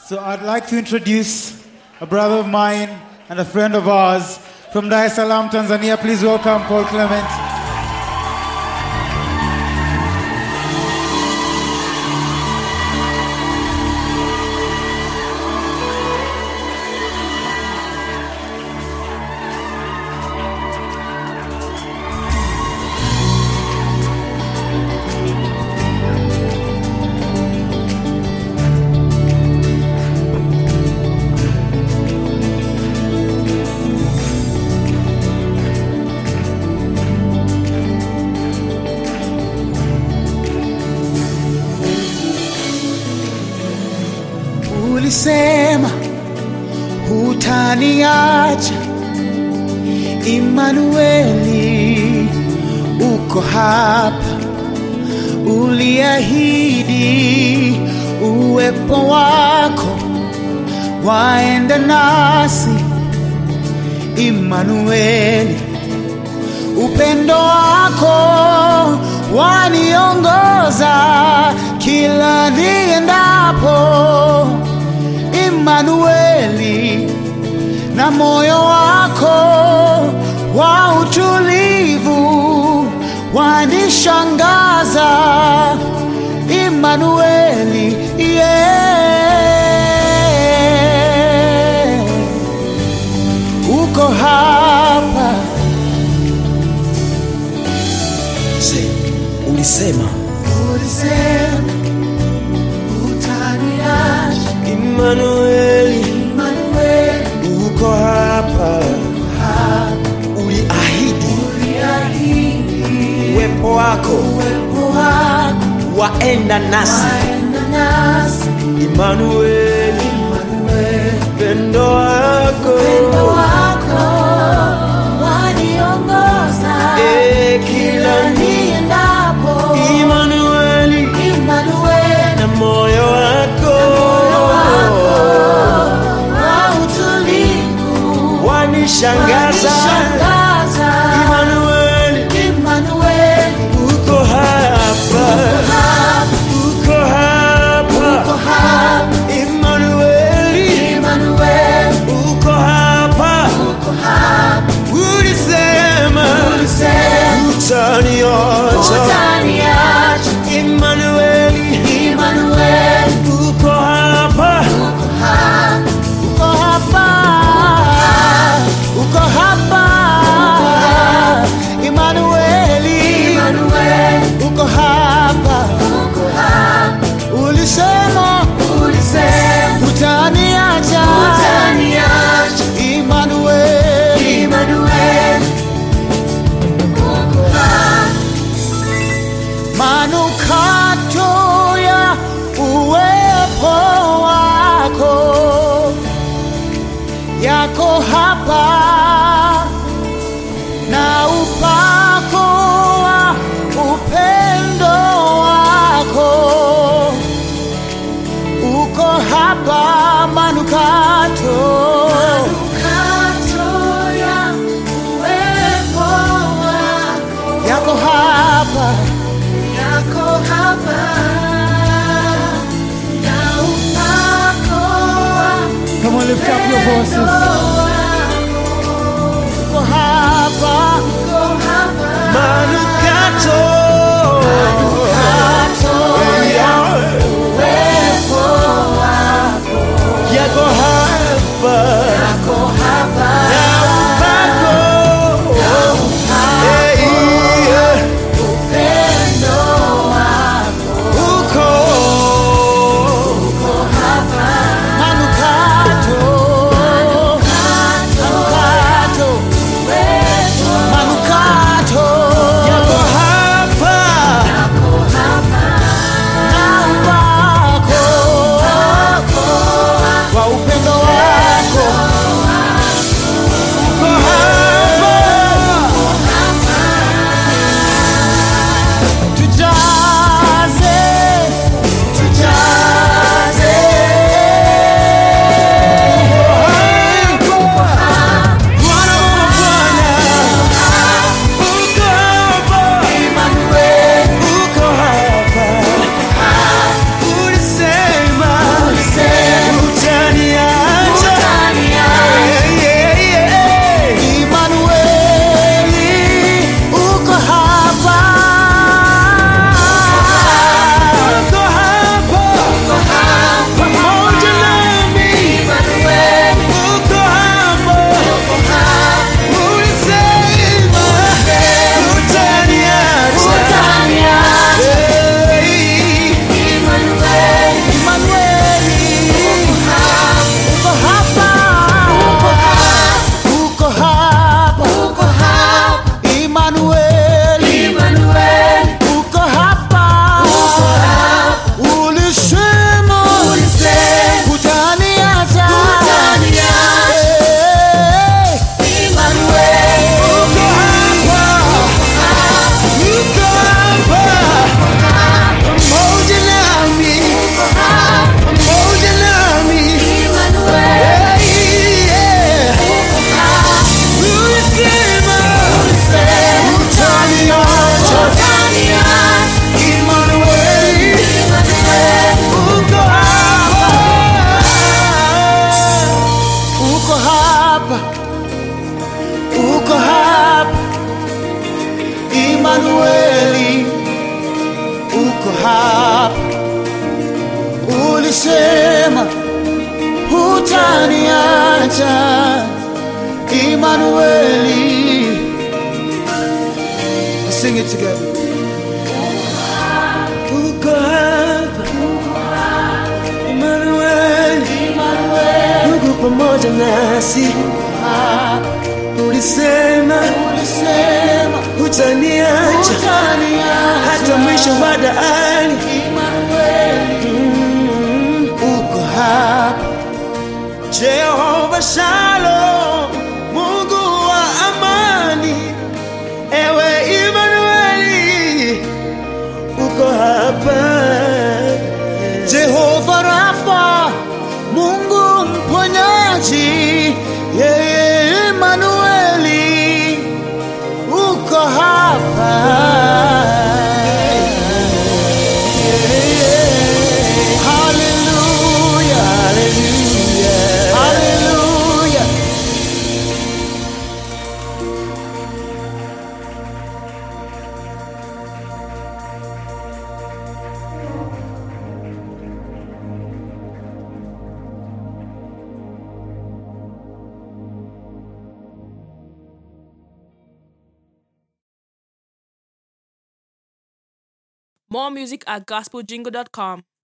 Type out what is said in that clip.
So I'd like to introduce a brother of mine and a friend of ours from Dar es Salaam, Tanzania. Please welcome Paul Clement. ulisema hutaniacha Imanueli, uko hapa, uliahidi uwepo wako waenda nasi Imanueli, upendo wako waniongoza kila niendapo Imanueli, na moyo wako wa utulivu wanishangaza Imanueli, yeah. uko hapa Se, ulisema ulisema utaniacha Imanueli Imanueli, uko hapa, uliahidi uliahidi uwepo wako uwepo wako waenda nasi. waenda nasi Imanueli, Imanueli, pendo wako upendo wako waniongoza Eh, kila ni niendapo Imanueli Imanueli, na moyo wako wa utulivu wanishangaza. wanishangaza Imanueli, Imanueli, uko hapa, uko hapa. uko hapa Imanueli, Imanueli, uko hapa. uko hapa Ulisema ulisema utaniacha. utaniacha Imanueli, Imanueli, uko hapa. uko hapa uko hapa uko hapa Imanueli, Emmanuel, uko hapa uko hapa, ulisema ulisema utaniacha utaniacha. Imanueli, Emmanuel, uko hapa, manukato ya uwepo wako yako hapa na upako wa upendo wako uko hapa manukato kato ya uwepo wako yako hapa yako hapa, na upako Come on, lift up your voices. Uko hapa wako hapa, Manukato. Yako hapa. yako hapa, Na upako. Eh, yeah. upendo wako Uko. manukato utaniacha Emmanueli Sing it together uko hapa Emmanuel, Mungu pamoja nasi, ulisema Ulisema hutaniacha utaniacha hata mwisho wa dahari. uko hapa Jehova Shalom, Mungu wa amani, ewe Emmanueli, uko hapa. Jehova Rafa, Mungu mponyaji, yeye Emanueli, uko hapa. Hallelujah, hallelujah, hallelujah. More music at gospeljingle.com.